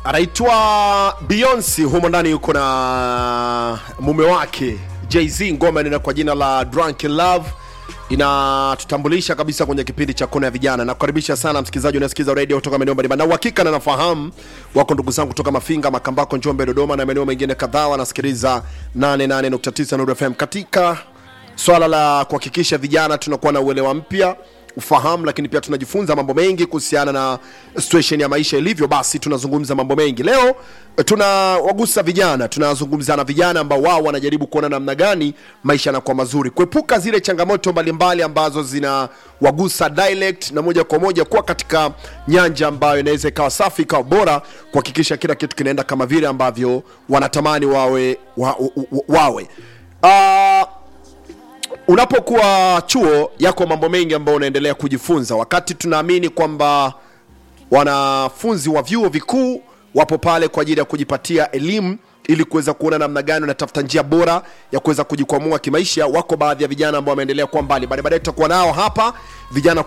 anaitwa Beyonce, humo ndani yuko na mume wake Jay-Z. Ngoma inaenda kwa jina la Drunk in Love, inatutambulisha kabisa kwenye kipindi cha kona ya vijana. Nakukaribisha sana msikilizaji unasikiza radio kutoka maeneo mbalimbali, na uhakika na nafahamu wako ndugu zangu kutoka Mafinga, Makambako, Njombe, Dodoma na maeneo mengine kadhaa wanasikiliza 88.9 Nuru FM katika swala la kuhakikisha vijana tunakuwa na uelewa mpya ufahamu lakini pia tunajifunza mambo mengi kuhusiana na situation ya maisha ilivyo basi tunazungumza mambo mengi leo eh, tunawagusa vijana tunazungumza na vijana ambao wao wanajaribu kuona namna gani maisha yanakuwa mazuri kuepuka zile changamoto mbalimbali ambazo zinawagusa direct na moja kwa moja kuwa katika nyanja ambayo inaweza ikawa safi ikawa bora kuhakikisha kila kitu kinaenda kama vile ambavyo wanatamani wawe wa, wa, wa, wawe uh, unapokuwa chuo yako mambo mengi ambayo unaendelea kujifunza wakati tunaamini kwamba wanafunzi wa vyuo vikuu wapo pale kwa ajili ya kujipatia elimu ili kuweza kuona namna gani unatafuta njia bora ya kuweza kujikwamua kimaisha wako baadhi ya vijana ambao wameendelea kuwa mbali baadaye baadaye tutakuwa nao hapa vijana